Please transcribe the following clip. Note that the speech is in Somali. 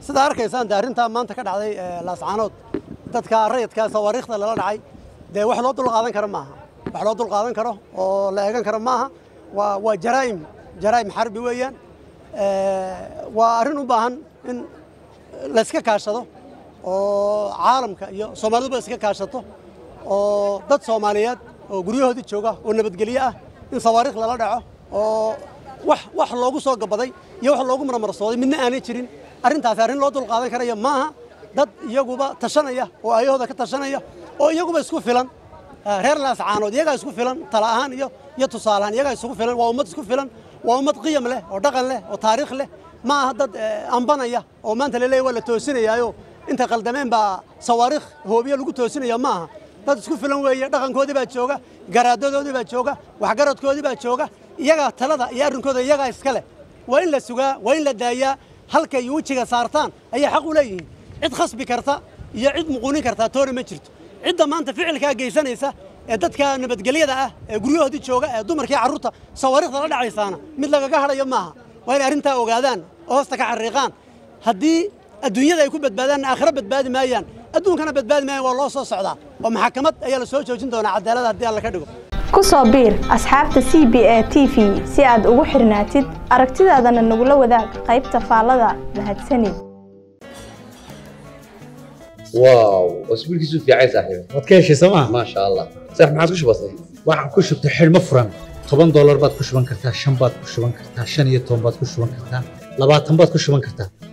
sidaa arkaysaan dee arrintaa maanta ka dhacday laascaanood dadka rayidka sawaariikhda lala dhacay dee wax loo dulqaadan karo maaha wax loo dulqaadan karo oo la eegan karo maaha waa waa jaraa'im jaraa'im xarbi weeyaan waa arrin u baahan in layska kaashado oo caalamka iyo soomaaliduba iska kaashato oo dad soomaaliyeed oo guryahoodii jooga oo nabadgelyo ah in sawaariikh lala dhaco oo wax wax loogu soo gabaday iyo wax loogu marmarsooday midna aanay jirin arrintaasi arrin loo dulqaadan karaya maaha dad iyaguba tashanaya oo ayahooda ka tashanaya oo iyaguba isku filan reer laascaanood iyagaa isku filan tala ahaan iyo iyo tusaale ahaan iyagaa isugu filan waa ummad isku filan waa ummad qiyam leh oo dhaqan leh oo taariikh leh ma aha dad ambanaya oo maanta laleeyahy waa la toosinayaayo inta qaldameen baa sawaariikh hoobiye lagu toosinaya ma aha dad isku filan weeye dhaqankoodii baa jooga garaadadoodii baa jooga waxgaradkoodii baa jooga iyagaa talada iyo arrinkooda iyagaa iska leh waa in la sugaa waa in la daayaa halkay wejiga saartaan ayay xaq u leeyihiin cid khasbi karta iyo cid muquunin kartaa toona ma jirto cidda maanta ficilkaa geysanaysa ee dadka nabadgelyada ah ee guryahoodii jooga ee dumarkii carruurta sawaariikhda la dhacaysaana mid lagaga hadhayo maaha waa inay arrintaa ogaadaan oo hoosta ka xariiqaan haddii adduunyada ay ku badbaadaanna aakhiro badbaadi maayaan adduunkana badbaadi maayaan waa loo soo socdaa oo maxakamad ayaa la soo joojin doonaa cadaalada haddii alla ka dhigo ku soo biir asxaabta c b a t v si aad ugu xirnaatid aragtidaadana nagula wadaag qaybta faallada mahadsanid واو اسبوعك في عايز صاحبي waad ka heshay sooma ما شاء الله صح ما عادش بسيط waxaan ku shubtay xidhmo furan toban doolar baad ku shuban kartaa shan baad ku shuban kartaa shan iyo toban baad ku shuban kartaa labaatan baad ku shuban kartaa